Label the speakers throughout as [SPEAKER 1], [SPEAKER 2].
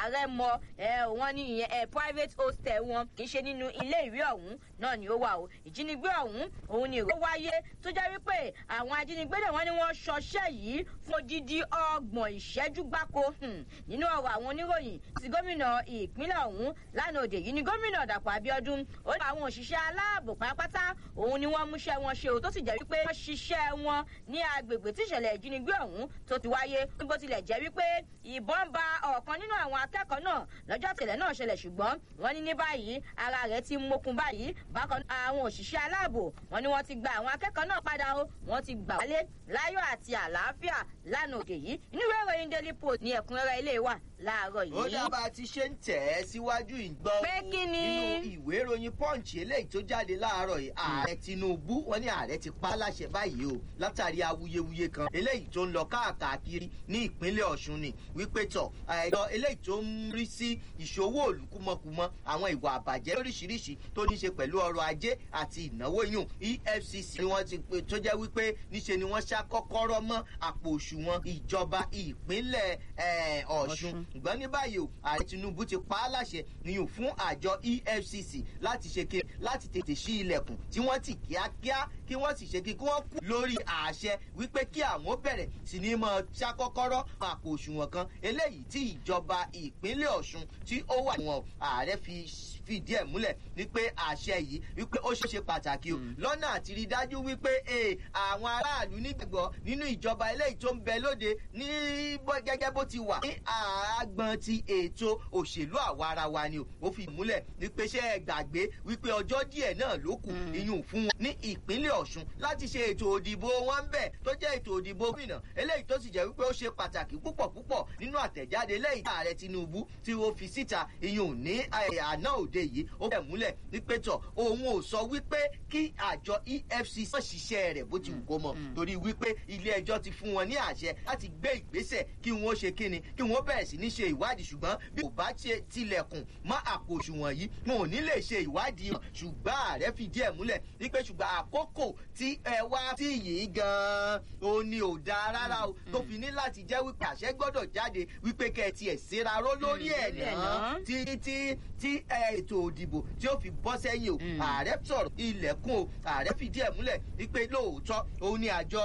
[SPEAKER 1] ààrẹ mọ ẹ wọn ní ìyẹn ẹ private hostel wọn kì í ṣe nínú ilé ìwé ọ̀hún náà ni ó wà o ìjínigbé ọ̀hún òun ni ìró wáyé tó jẹ́ wípé àwọn ajínigbé náà wọ́n ní wọ́n ṣọṣẹ́ yìí fún odidi ọgbọ̀n ìṣẹ́jú gbáko nínú ọ̀rọ̀ àwọn oníròyìn ti gómìnà ìpínlẹ̀ ọ̀hún lánàá òde yìí ni gómìnà dàpọ̀ abiodun ó ní àwọn òṣìṣẹ́ aláàbò pátápátá òun ni wọ́n múṣẹ́ wọn ṣe o tó sì jẹ́ wípé wọ́n ṣiṣẹ́ wọn ní agbègbè tí ìṣẹ̀lẹ̀ ìjínigbé ọ̀hún tó ti wáyé bó tilẹ̀ jẹ́ wípé ìbọn ba ọ̀kan nínú àwọn akẹ́kọ̀ọ́ náà lọ́jọ́ tìlẹ̀ náà ṣẹlẹ̀ ṣùgbọ́n wọ́n ní ní báyìí ara rẹ̀ ti mókun báyìí bákan àwọn òṣìṣẹ́ aláàbò wọ́n ní wọ́n ti gba àwọn akẹ́kọ̀ọ́ náà padà o wọ́n ti gbà wálé láyọ̀ àti àlàáfíà lánàá òde yìí inú ìwé ìròyìn daily post ní ẹ̀kúnrẹ́rẹ́ ilé wa láàárọ̀ yìí.
[SPEAKER 2] ó dábàá ti ṣe ń tẹ̀ ẹ́ síwájú ìgbọ́
[SPEAKER 1] pé kí ni.
[SPEAKER 2] nínú ìwé ìròyìn punch eléyìí tó jáde láàárọ̀ yìí ààrẹ tinubu wọn ní ààrẹ ti pa á láṣẹ báyìí o látàrí awuyewuye kan eléyìí tó ń lọ káàkiri ní ìpínlẹ̀ ọ̀ṣun ni wípé tọ̀ ẹ̀dọ̀ eléyìí tó ń rí sí ìṣòwò olùkúmọkùmọ àwọn ìwà àbàjẹ́ lóríṣiríṣi tó ní ṣe pẹ̀lú ọrọ̀ ajé àti ìnáwó yùn efcc ni wọ́n ti pè tó jẹ́ wípé níṣe ni wọ́n ṣá kọ́kọ́rọ́ mọ́ àpò òṣùwọ̀n ìjọba ìpínlẹ̀ ọ̀ṣun ṣùgbọ́n ní báyìí o ààrẹ tinubu ti pa á láṣẹ nìyẹn fún àjọ efcc láti ṣe kí láti tètè ṣí ilẹ̀kùn tí wọ́n ti kíákíá kí wọ́n sì ṣe kí kí wọ́n kú lórí àṣẹ wípé kí àwọn bẹ̀rẹ̀ sí ní mọ ṣàkọ́kọ́rọ́ àpò òṣùwọ̀n kan eléyìí tí ìjọba ìpínlẹ̀ ọ̀ṣun tí ó wà wọn ààrẹ fi fìdí ẹ̀ múlẹ̀ wípé àṣẹ yìí wípé ó ṣe pàtàkì o lọ́nà àti rí dájú wípé àwọn aráàlú nígbàgbọ́ nínú ìjọba eléyìí tó ń bẹ lóde ní gẹ́gẹ́ bó ti wà ní àgbọn ti ètò òṣèlú àwa ara wa ni o ó fi múlẹ̀ wípé ṣé ẹ gbàgbé wípé ọjọ́ díẹ̀ náà ló kù iyùn fún wọn ní ìpínlẹ̀ ọ̀ṣun láti ṣe ètò òdìbò wọn bẹ̀ tó jẹ́ ètò òdìbò gómìnà eléyìí tó sì jẹ́ wípé ó ṣe pàtàkì púpọ̀ púpọ̀ nínú àtẹ̀jáde eléyìí ààrẹ tinubu tí ó fi síta iyùn ní àná òde yìí ó bẹ̀ múlẹ̀ wípé tọ̀ òun ò sọ wípé kí àjọ efcc wọ́n ṣiṣẹ́ rẹ̀ bó ti wù kó mọ̀ torí wípé ilé ẹjọ́ ti fún wọn ní àṣẹ láti gbé ìgbésẹ̀ kí wọ́n ṣe kíni kí wọ́n bẹ̀rẹ̀ sí ní ṣe ìwádìí ṣùgbọ́n bí kò bá ṣe tilẹ̀kùn mọ́ àpò òṣùwọ̀n yìí wọn ò ní lè ṣe ìwádìí hàn ṣùgbọ́n ààrẹ fìdí ẹ̀ múlẹ̀ wípé ṣùgbọ́n àkókò tí ẹ wá sí yìí gan-an ó ní ò dáa rárá o tó fi ní láti jẹ́ wípé àṣẹ gbọ́dọ̀ jáde wípé kẹ́ ẹ tiẹ̀ ṣera ró lórí ẹ̀ náà títí tí ètò òdìbò tí ó fi bọ́ sẹ́yìn o ààrẹ sọ̀rọ̀ ilẹ̀kùn o ààrẹ fìdí ẹ̀ múlẹ̀ wípé lóòótọ́ òun ni àjọ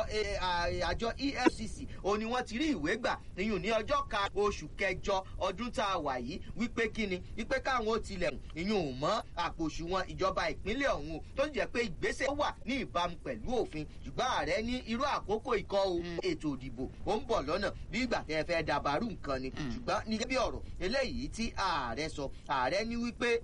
[SPEAKER 2] àjọ efcc òun ni wọ́n ti rí ìwé gbà ìyún ní ọjọ́ ka oṣù kẹjọ ọdún tá a wà yìí wípé kíni wípé káwọn ó tilẹ̀ ìyún mọ́ àpò òṣùwọ̀n ìjọba ìpínlẹ̀ ọ̀hún o tó jẹ́ pé ìgbésẹ̀ wà ní ìbámu pẹ̀lú òfin ṣùgbọ́n ààrẹ ní irú àkókò ikọ̀ o ètò òdìbò ó ń bọ̀ lọ́nà bí ìgbà tẹ́ fẹ́ dàbàrú nǹkan ni ṣùgbọ́n ní bí ọ̀rọ̀ eléyìí tí ààrẹ sọ ààrẹ ní wípé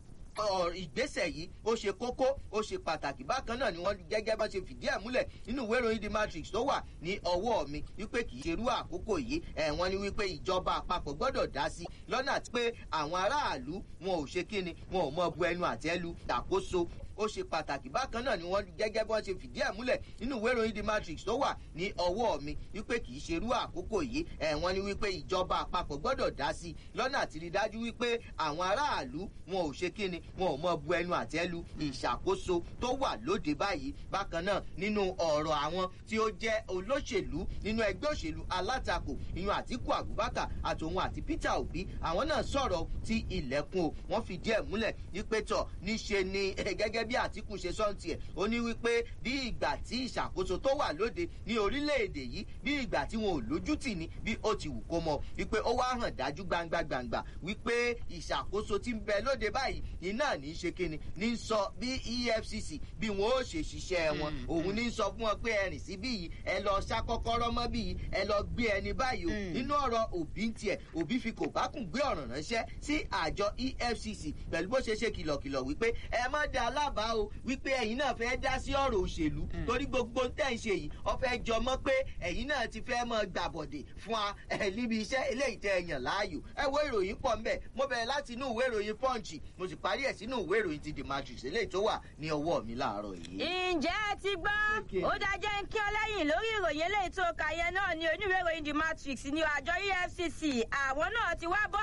[SPEAKER 2] ìgbésẹ̀ yìí ó ṣe kókó ó ṣe pàtàkì bákan náà ni wọ́n gẹ́gẹ́ bá ṣe fìdí ẹ̀ múlẹ̀ nínú ìwé ìròyìn the matrix tó wà ní ọwọ́ mi wípé kì í ṣerú àkókò yìí ẹ̀ wọ́n ní wípé ìjọba àpapọ̀ gbọ́dọ̀ dá sí lọ́nà àti pé àwọn aráàlú wọn ò ṣe kíni wọn ò mọ bu ẹnu àtẹ́lu àkóso ó ṣe pàtàkì bákan náà ni wọ́n gẹ́gẹ́ bí wọ́n ṣe fìdí ẹ̀ múlẹ̀ nínú ìwé ìròyìn the matrix tó wà ní ọwọ́ mi wípé kì í ṣerú àkókò yìí ẹ̀ wọ́n ní wípé ìjọba àpapọ̀ gbọ́dọ̀ dá sí lọ́nà àti rí dájú wípé àwọn aráàlú wọn ò ṣe kíni wọn ò mọ bu ẹnu àtẹ́lu ìṣàkóso tó wà lóde báyìí bákan náà nínú ọ̀rọ̀ àwọn tí ó jẹ́ olóṣèlú nínú ẹgbẹ́ òṣèlú alátakò ìyún àtìkù abubakar àtòun àti peter obi àwọn náà sọ̀rọ̀ ti ilẹ̀kùn o wọ́n fìdí ẹ̀ múlẹ̀ wípé tọ̀ níṣe ni gẹ́gẹ́ bí àtìkù ṣe sọ́ǹtì ẹ̀ ó ní wípé bí ìgbà tí ìṣàkóso tó wà lóde ní orílẹ̀-èdè yìí bí ìgbà tí wọn ò lójútì ní bí ó ti wù kó mọ wípé ó wá hàn dájú gbangba gbangba wípé ìṣàkóso ti ń bẹ lóde báyìí iná ní í ṣe kíni ní sọ bí efcc bí wọn ó ṣe ṣiṣẹ́ wọn òun ní sọ fún wọn pé ẹrìn sí bí yìí ẹ lọ ṣá kọ́kọ́rọ́ mọ́ bí yìí ẹ lọ gbé ẹni báyìí o nínú ọ̀rọ̀ òbí ń tiẹ̀ òbí fi kò bá kùn gbé ọ̀ràn ránṣẹ́ sí àjọ efcc pẹ̀lú bó ṣe ṣe kìlọ̀kìlọ̀ wípé ẹ má da alábàá o wípé ẹ̀yin náà fẹ́ dá sí ọ̀rọ̀ òṣèlú torí gbogbo tẹ̀ ń ṣe yìí ọ fẹ́ jọ mọ́ pé ẹ̀yin náà ti fẹ́ mọ gbàbọ̀dè fún wa ẹ̀ níbi iṣẹ́ eléyìí tẹ ẹ̀yàn láàyò ẹ wo ìròyìn pọ̀ ńbẹ̀ mo bẹ̀rẹ̀ láti inú ìwé ìròyìn punch mo sì parí ẹ̀ sínú ìwé ìròyìn ti the matrix eléyìí tó wà ní ọwọ́ mi láàárọ̀ yìí.
[SPEAKER 1] ǹjẹ́ ẹ ti gbọ́ ó dájẹ́ ń kí ọ lẹ́yìn lórí ìròyìn eléyìí tó kà yẹn náà ní oníwèé ìròyìn the matrix ní àjọ efcc àwọn náà ti wá bọ́ọ̀tà àwọn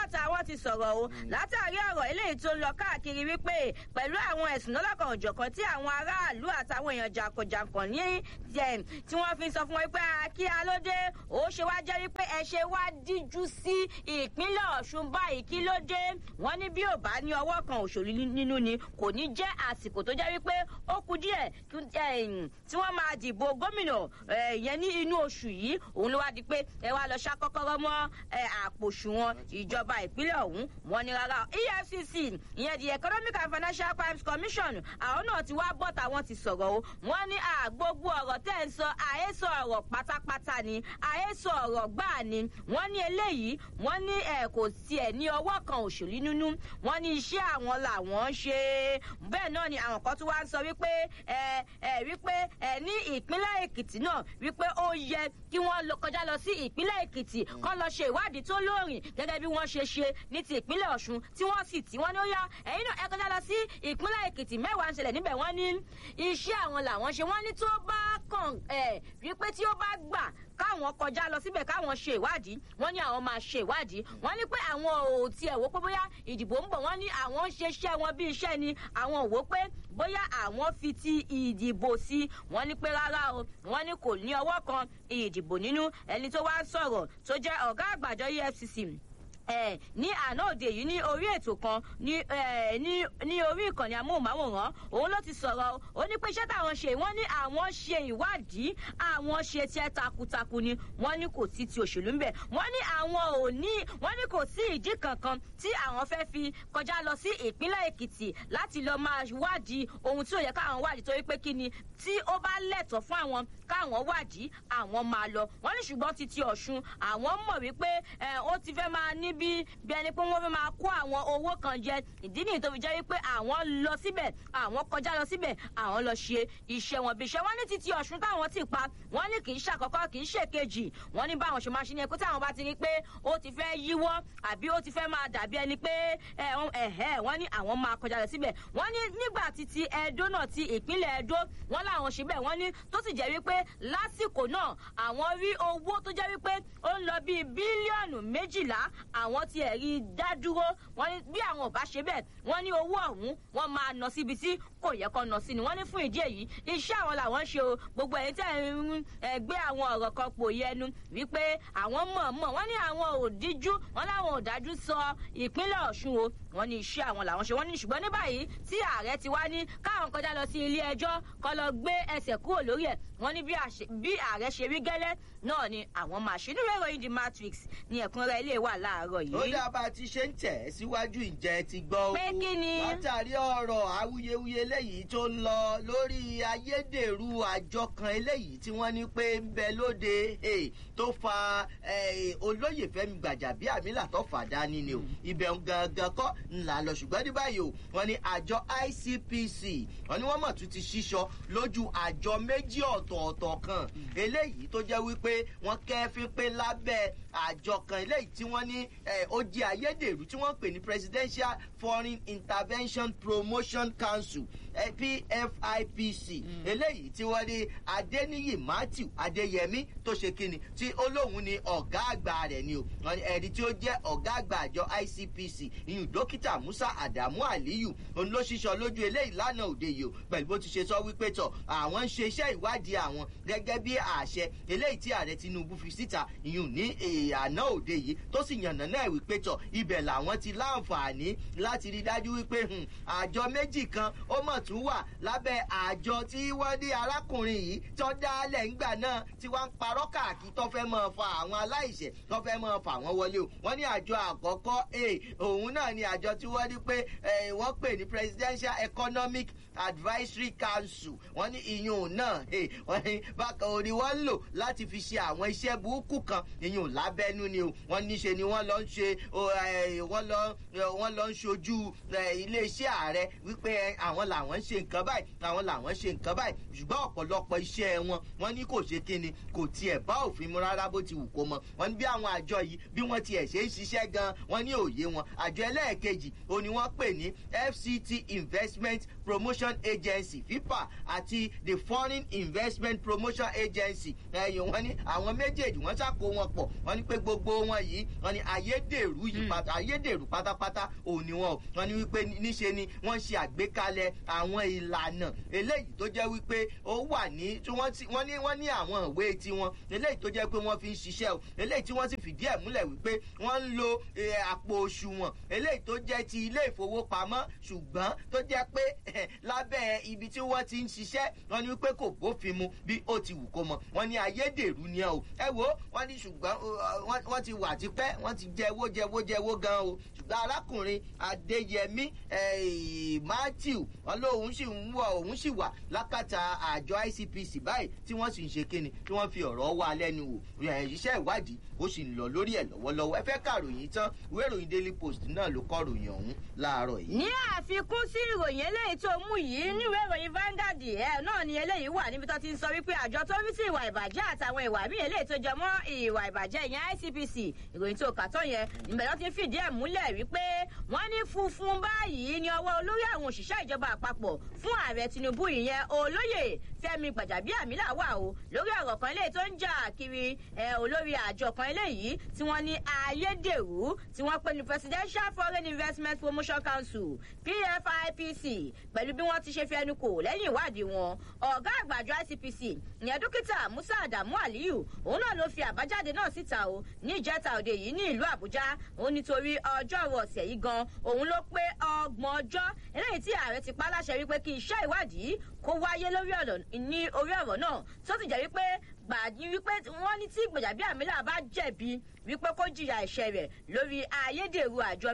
[SPEAKER 1] ti sọ̀rọ̀ o látàrí ọ̀rọ̀ eléyìí tó ń lọ káàkiri wípé pẹ̀lú àwọn ẹ̀sùn lọ́lọ́kan òjọ̀kan tí àwọn aráàlú àtàwọn èèyàn jàǹkànjàǹkàn ní tí wọ́n fi sọ fún wọn pé kí alóde ó ṣe wá jẹ́ wípé ẹ ṣe wá díjú sí ìpínlẹ̀ ọ̀ṣun báyìí kí ló dé wọ́n ní bí ò bá ní ọwọ́ kan òṣèlú nínú ni kò ní jẹ́ àsìkò tó jẹ́ wípé ó kù díẹ̀ tí wọ́n máa dìbò gómìnà yẹn ní inú oṣù yìí òun ló wá di pé ẹ wá lọ ṣá kọ́kọ́rọ́ mọ́ àpòṣùwọ̀n ìjọba ìpínlẹ̀ ọ̀hún wọn ni rárá efcc ìyẹn the economic and financial crimes commission àwọn náà ti wá bọ́ tàwọn ti sọ̀rọ̀ o wọ́n ní gbogbo ọ̀rọ̀ tẹ́ ń sọ àhesọ ọ̀rọ̀ pátápátá ni àhesọ ọ̀rọ̀ gbáà ni wọ́n ní eléyìí wọ́n ní ẹ̀ kò tiẹ̀ ní ọwọ́ kan òṣèlú nínú wọ́n ní iṣẹ́ àwọn làwọn ń ṣe bẹ́ẹ̀ náà ni àwọn kan tún wá ń sọ wípé ẹ ẹ wípé ẹ ní ìpínlẹ̀ èkìtì náà wípé ó yẹ kí wọ́n kọjá lọ sí ìpínlẹ̀ èkìtì kọ́ lọ ṣe ìwádìí tó lóòrìn gẹ́gẹ́ bí wọ́n ṣe ṣe ní ti ìpínlẹ̀ ọ̀ṣun tí wọ́n sì tí wọ́n ní ó yá ẹ̀yin náà ẹ kọjá lọ sí ìpínlẹ̀ èkìtì mẹ́wàá ń ṣẹlẹ̀ níbẹ̀ wọ́n ní iṣẹ́ àwọn làwọn ṣe wọ́n ní tó bá kàn ẹ̀ wípé tí ó bá gbà káwọn kọjá lọ síbẹ̀ káwọn ṣe ìwádìí wọ́n ní àwọn máa ṣe ìwádìí wọ́n ní pé àwọn ò tiẹ̀ wò pé bóyá ìdìbò ń bọ̀ wọ́n ní àwọn ń ṣe iṣẹ́ wọn bí iṣẹ́ ni àwọn ò wò pé bóyá àwọn fi ti ìdìbò sí wọ́n ní pé rárá o wọ́n ní kò ní ọwọ́ kan ìdìbò nínú ẹni tó wá ń sọ̀rọ̀ tó jẹ́ ọ̀gá àgbàjọ efcc ẹ ní àná òde yìí ní orí ètò kan ní ẹ ní ní orí ìkànnì amóhùnmáwòrán òun ló ti sọ̀rọ̀ ó ní pé iṣẹ́ táwọn ṣe wọ́n ní àwọn ṣe ìwádìí àwọn ṣe tiẹ̀ takuntakun ni wọ́n ní kò sí ti òṣèlú ńbẹ̀ wọ́n ní àwọn ò ní wọ́n ní kò sí ìdí kankan tí àwọn fẹ́ fi kọjá lọ sí ìpínlẹ̀ èkìtì láti lọ máa wádìí ohun tí ò yẹ káwọn wádìí torí pé kí ni tí ó bá lẹ̀tọ̀ fún àwọn káwọn wádìí àwọn máa lọ wọ́n ní ṣùgbọ́n ti ti ọ̀ṣun àwọn mọ̀ wípé ó ti fẹ́ máa ní bí bí ẹni pé wọ́n fẹ́ máa kó àwọn owó kan jẹ ìdí nìyí tó fi jẹ́ wípé àwọn lọ síbẹ̀ àwọn kọjá lọ síbẹ̀ àwọn lọ ṣe iṣẹ́ wọn bí iṣẹ́ wọ́n ní títí ọ̀ṣun táwọn ti pa wọ́n ní kì í ṣàkọ́kọ́ kì í ṣèkejì wọ́n ní báwọn ṣe máa ṣe ní ẹkú táwọn bá ti rí pé ó ti fẹ́ yíwọ́ àbí ó ti fẹ́ máa dàbí ẹni pé ẹ̀hẹ́ wọ́n ní àwọn máa kọjá lọ síbẹ̀ wọ́n ní nígbà títí ẹdó náà ti ìpínlẹ̀ ẹdó wọ́n láwọn ṣe bẹ́ẹ̀ wọ́n ní tó sì jẹ́ wípé lásìkò náà àwọn rí owó tó jẹ́ wípé ó ń lọ bíi bílíọ̀nù méjìlá àwọn ti ẹ̀rí dá dúró wọ́n ní bí àwọn ò bá ṣe bẹ́ẹ̀ wọ́n ní owó ọ̀hún wọ́n máa nọ síbi tí kò yẹ kó nọ sí ni wọ́n ní fún ìdí èyí iṣẹ́ àwọn làwọn ṣe o gbogbo ẹ̀yin tẹ́ ń gbé àwọn ọ̀rọ̀ kan pò yẹnu wípé àwọn mọ̀ọ́mọ̀ wọ́n ní àwọn ò díjú wọ́n láwọn ò dájú sọ ìpínlẹ̀ ọ̀ṣun o wọ́n ní iṣẹ́ àwọn làwọn ṣe wọ́n ní ṣùgbọ́n ní báyìí tí ààrẹ ti wá ní káwọn kọjá lọ sí ilé ẹjọ́ kọ́ lọ gbé ẹsẹ̀ kúrò lórí ẹ̀ wọ́n ní bí ààrẹ ṣe rí gẹ́lẹ́ náà ni àwọn máa ṣe nínú ìròyìn the matrix ní ẹ̀kúnrẹ́ ilé wà láàárọ̀ yìí.
[SPEAKER 2] ó dá bá a ti ṣe ń tẹ̀ síwájú ìjẹ́ ti gbọ́
[SPEAKER 1] pé kí ni.
[SPEAKER 2] látàrí ọ̀rọ̀ awuyewuye eléyìí tó ń lọ lórí ayédèrú àjọ kan eléyìí tí wọ́n ní pé ń bẹ lóde tó fa olóyè fẹ́mi gbàjàbíàmílà tó fà dání ni o ibẹ̀ gangan kọ́ ńlá lọ ṣùgbọ́n ní báyìí o wọ́n ní àjọ icpc wọ́n ní wọ́n mọ̀ tún ti ṣíṣọ lójú àjọ méjì ọ̀tọ̀ọ̀tọ̀ kan eléyìí tó jẹ́ wípé wọ́n kẹ́fín pé lábẹ́ àjọ kan eléyìí tí wọ́n ní ó jẹ́ ayédèrú tí wọ́n pè ní presidential foreign intervention promotion council pfipc eléyìí tí wọ́n ní adéníyì matthew adéyẹmí tó ṣe kíni tí olóhùn ni ọ̀gá àgbà rẹ̀ ni o ẹni tí ó jẹ́ ọ̀gá àgbà àjọ icpc ìyún dókítà musa adamu aliyu òun ló ṣiṣọ lójú eléyìí lánàá òde yìí o pẹ̀lú bó ti ṣe sọ wípé tọ̀ àwọn ń ṣe iṣẹ́ ìwádìí àwọn gẹ́gẹ́ bí àṣẹ eléyìí tí ààrẹ tinubu fi síta ìyún ní àná òde yìí tó sì yànnà náà wípé tọ̀ ibẹ̀ làwọn ti láǹfààní láti rí dájú wípé àjọ méjì kan ó mọ̀ tún wà lábẹ́ àjọ tí wọ́n ní arákùnrin yìí tó dálẹ̀ ńgbà náà tí wọ́n ń parọ́ káàkiri tó fẹ́ mọ̀ fa àwọn aláìṣẹ̀ tó fẹ́ mọ̀ fà wọ́n wọlé o wọ́n ní àjọ àkọ́kọ́ òun náà ni àjọ tí wọ́n ní pé wọ́n pè ní presidential economic advisory council wọ́n ní ìyún náà wọ́n ní bákan orí wọ́n ń lò láti fi ṣe àwọn iṣẹ́ burúkú kan ìyún lábẹ́nú ni o wọ́n níṣe ni wọ́n lọ ń ṣe wọ́n lọ ń ṣojú iléeṣẹ́ ààrẹ wípé àwọn làwọn ń ṣe nǹkan báyìí àwọn làwọn ṣe nǹkan báyìí ṣùgbọ́n ọ̀pọ̀lọpọ̀ iṣẹ́ wọn wọ́n ní kò ṣe kíni kò tiẹ̀ bá òfin mu rárá bó ti wù kó mọ wọ́n ní bí àwọn àjọ yìí bí wọ́n tiẹ̀ ṣe ń ṣiṣẹ́ gan wọ́n ní òye wọn àjọ ẹlẹ́ẹ̀kejì ó ní wọ́n pè ní fct investment promotion agency fipa àti the foreign investment promotion agency ẹ̀yìn wọn ní àwọn méjèèjì wọ́n ṣàkó wọn pọ̀ wọ́n ní pé gbogbo wọn yìí wọ́n ní ayédèrú yìí pátá ayédèrú pátápátá òun ni wọn wọ́n ní wípé níṣe ni wọ́n ṣe àgbékalẹ̀ àwọn ìlànà eléyìí tó jẹ́ wípé ó wà ní tí wọ́n ní wọ́n ní àwọn ìwé tiwọn eléyìí tó jẹ́ pé wọ́n fi ń ṣiṣẹ́ o eléyìí tí wọ́n sì fìdí ẹ̀ múlẹ̀ wípé wọ́n ń lo àpò òṣùwọ̀n eléyìí tó jẹ́ ti ilé ìfowópamọ́ ṣùgbọ́n tó jẹ́ pé lábẹ́ ibi tí wọ́n ti ń ṣiṣẹ́ wọ́n ní wípé kò bófin mu bí ó ti wù kó mọ wọ́n ní ayédèrú ni ẹ o ẹ wo wọ́n ní ṣùgbọ́n wọ́n ti wà tipẹ́ wọ́n ti jẹ́wó jẹ́wó jẹ́wó gan o ṣùgbọ́n arákùnrin adéyẹmí matthew wọn lóun sì ń wọ òun sì wà lákàtà àjọ icpc báyìí tí wọ́n sì ń ṣe kíni tí wọ́n fi ọ̀rọ̀ wá lẹ́nu wò iṣẹ́ ìwádìí ó sì ń lọ lórí ẹ̀ lọ́wọ́lọ́wọ́ ẹ fẹ́ kàròyìn tán ìwé ìròyìn daily post náà ló kọ́ ròyìn ọ̀hún láàárọ̀ yìí.
[SPEAKER 1] ní àfikún sí ìròyìn eléyìí tó mú yìí níwèé ìròyìn Vanguard ẹ náà ni eléyìí wà níbi tó ti ń sọ wípé àjọ tó rí sí ìwà ìbàjẹ́ àtàwọn ìwà míì eléyìí tó jẹ mọ́ ìwà ìbàjẹ́ ìyẹn ICPC ìròyìn tó kà tó yẹn níbẹ̀ ló ti fìdí ẹ̀ múlẹ̀ wípé wọ́n ní funfun báyìí ní ọwọ́ olórí àwọn òṣìṣẹ́ ìjọba àpapọ̀ fún ààrẹ Tinubu ìyẹn olóyè Fẹ́mi Gbàjàbíàmílà wà o lórí ọ̀rọ̀ kan eléyìí tó ń jà kiri olórí àjọ kan eléyìí tí wọ́n ní ayédèrú tí wọ́n pè ní Presidential Foreign Investment Promotion Council PFIPC pẹ̀lú bí wọ́n ti ṣe fi ẹnu kò lẹ́yìn ìwádìí wọn ọ̀gá àgbàjọ ICPC ìyẹn dókítà Musa Adamu Aliyu òun náà ló fi àbájáde náà síta o ní ìjẹta òde yìí ní ìlú Àbújá òun nítorí ọjọ́rú ọ̀sẹ̀ yìí gan òun ló pé ọgbọ̀n ọjọ́ eléyìí tí ààrẹ ti pa láṣẹ wípé kí iṣẹ́ ìwádìí kó wáyé lórí ọ̀rọ̀ ní orí ọ̀rọ̀ náà tó sì jẹ́ wípé gbàdí wípé wọ́n ní tí Gbàjàbíàmílà bá jẹ̀bi wípé kó jìyà ẹ̀ṣẹ̀ rẹ̀ lórí ayédèrú àjọ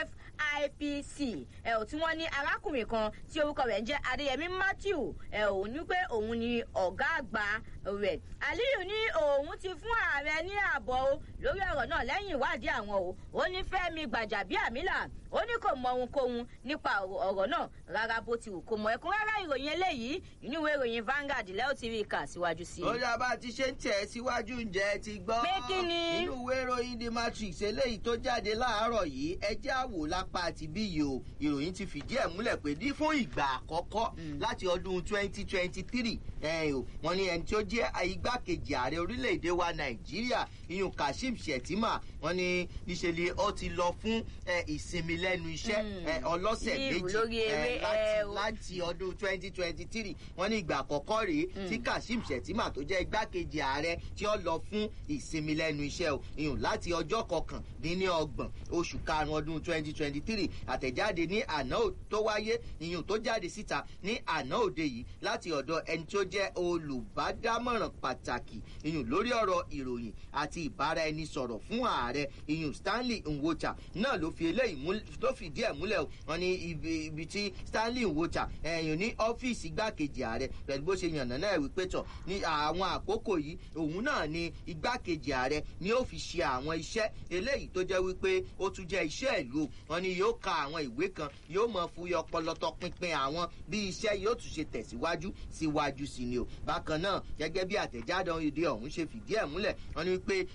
[SPEAKER 1] PFIPC ẹ̀ ò tí wọ́n ní arákùnrin kan tí orúkọ rẹ̀ ń jẹ́ Adéyẹmí Matthew ẹ̀ ò ní pé òun ni ọ̀gá àgbà rẹ̀ Aliyu ní òun ti fún ààrẹ ní ààbọ̀ o lórí ọ̀rọ̀ náà lẹ́yìn ìwádìí àwọn o ó ní Fẹ́mi Gbàjàbíàmílà ó ní kò mọ ohunkóhun nípa ọ̀rọ̀ náà rárá bó ti wù kó mọ ẹ̀kúnrẹ́rẹ́ ìròyìn eléyìí inú ìwé ìròyìn Vanguard lẹ́yìn tí rí i kà síwájú sí i.
[SPEAKER 2] ó dábàá ti ṣe ń tẹ̀ síwájú ǹjẹ́ ti gbọ́.
[SPEAKER 1] pé kí ni.
[SPEAKER 2] inú ìwé ìròyìn the matrix eléyìí tó jáde láàárọ̀ yìí ẹjẹ́ àwò lápá àti bí yìí o ìròyìn ti fìdí ẹ̀ múlẹ̀ pé ní fún ìgbà àkọ́kọ́ láti ọdún twenty twenty three wọ́n ní ẹni tí ó jẹ́ igbákejì ààrẹ orílẹ̀-èdè wa nàìjíríà iyun kashim shettima wọ́n ní níṣẹ́ ni ó ti lọ fún ìsinmi lẹ́nu iṣẹ́ ọlọ́sẹ̀ méjì láti ọdún twenty twenty three wọ́n ní ìgbà àkọ́kọ́ rèé tí kashim shettima tó jẹ́ igbákejì ààrẹ tí ó lọ fún ìsinmi lẹ́nu iṣẹ́ o iyun láti ọjọ́ kọkàndínlọ́gbọ̀n oṣù karùn-ún ọdún twenty twenty three àtẹ̀jáde ní àná tó wáyé iyun tó jáde síta ní àná òde yìí láti ọ̀dọ̀ ẹni tó jẹ́ olùbádámọ̀ràn pàtàkì iyun lórí ọ̀rọ̀ ìròyìn àti ìbáraẹnisọ̀rọ̀ fún ààrẹ iyun stanley nwocha náà ló fi eléyìí ló fìdí ẹ̀ múlẹ̀ o wọn ní ibi tí stanley nwocha ẹ̀yìn ní ọ́fíìsì igbákejì ààrẹ pẹ̀lú bó ṣe yànnà náà wípé tọ̀ ní àwọn àkókò yìí òun náà ni igbákejì ààrẹ ni ó fi ṣe àwọn iṣẹ́ eléyìí tó jẹ́ wípé ó tún jẹ́ iṣẹ́ ìlú wọn ni yóò ka àwọn ìwé kan yóò mọ fúyọ ọpọlọtọ pinpin àwọn bí iṣẹ́ yóò tún ṣe tẹ̀síwájú síwájú sí ni o bákan náà gẹ́gẹ́ bí àtẹ̀jáde òde ọ̀hún ṣe fìdí ẹ̀ múlẹ̀ wọn ni wípé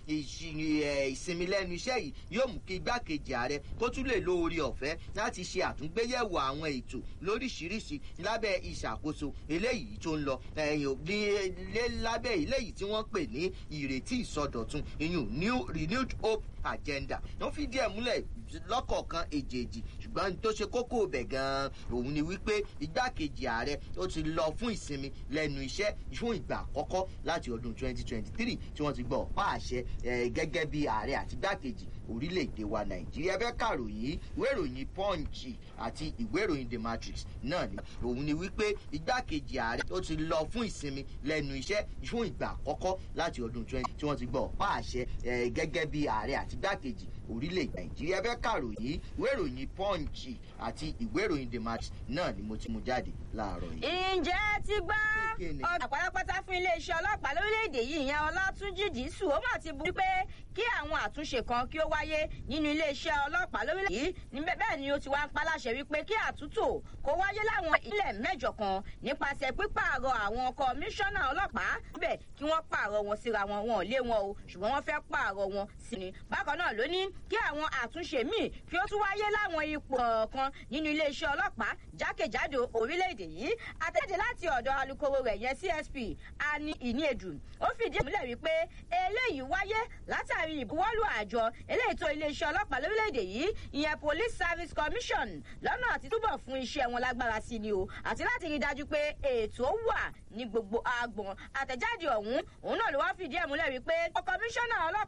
[SPEAKER 2] ìsinmi lẹ́nu iṣẹ́ yìí yóò mú kí igbákejì ààrẹ kó tún lè lo orí ọ̀fẹ́ láti ṣe àtúngbéyẹ̀wò àwọn ètò lóríṣiríṣi lábẹ́ ìṣàkóso eléyìí tó ń lọ ẹ̀yìn lábẹ́ eléyìí tí wọ́n pè ní ìrètí ìsọdọ̀tun ìyún new renewed hope agenda wọ́n fi díẹ̀ múlẹ̀ lọ́kọ̀ọ̀kan èjèèjì ṣùgbọ́n tó ṣe kókó bẹ̀ gan-an òun ni wípé igbákejì ààrẹ ó ti lọ fún ìsinmi lẹ́nu iṣẹ́ fún ìgbà àkọ́kọ́ láti ọdún 2023 tí wọ́n ti gbọ́ ọ̀pá àṣẹ gẹ́gẹ́ bí ààrẹ àti igbákejì orílẹ̀-èdè wa nàìjíríà bẹ́ẹ̀ kàròyìn ìwé ìròyìn punch àti ìwé ìròyìn the matrix náà ni òun ni wípé igbákejì ààrẹ ó ti lọ fún ìsinmi lẹ́nu iṣẹ́ fún ìgbà àkọ́kọ́ láti ọdún 20 tí wọ́n ti gbọ́ ọ̀pá àṣẹ gẹ́gẹ́ bí ààrẹ àti igbákejì orílẹ̀-èdè nàìjíríà bẹ́ẹ̀ kàròyìn ìwé ìròyìn punch àti ìwé ìròyìn the matrix náà ni mo ti mú jáde láàárọ̀ yìí.
[SPEAKER 1] ǹjẹ́ ti gbọ́ ọ̀dà pátápátá fún iléeṣẹ́ ọlọ́pàá lórílẹ̀‐èdè yìí ìyẹn ọlátúnjì dísù ó mà ti bu pé kí àwọn àtúnṣe kan kí ó wáyé nínú iléeṣẹ́ ọlọ́pàá lórílẹ̀ yìí ní bẹ́ẹ̀ ni ó ti wá ń paláṣẹ wípé kí àtúntò kó wáyé láwọn ilẹ̀ mẹ́jọ kan nípasẹ̀ pípààrọ̀ àwọn kọmíṣánná ọlọ́pàá bẹ́ẹ̀ kí wọ́n pààrọ̀ wọn síra wọn wọn ò lé wọn o ṣùgbọ́n wọ́n fẹ́ pààrọ̀ wọn sí ni bákan náà ló ní kí àwọn àtúnṣe míì kí ó tún wáyé láwọn ipò kọ̀ọ̀kan nínú iléeṣẹ́ ọlọ́pàá jákèjádò orílẹ̀-èdè yìí àtẹ̀jáde láti ọ̀dọ̀ alukoro rẹ̀ yẹn csp ani ìníedù ó fìdí múlẹ̀ wípé eléyìí wáyé látàrí ìbuwọ́lù àjọ eléyìí tó iléeṣẹ́ ọlọ́pàá lórílẹ̀-èdè yìí ìyẹn police service commission lọ́nà àti túbọ̀ fún iṣẹ́ wọn lágbára sí ni o àti láti rí i dájú pé ètò wà ní gbogbo agbọ̀n àtẹ̀jáde ọ̀hún òun náà ló wá fìdí ẹ̀ múlẹ̀ wípé kọmíṣánná ọlọ́pàá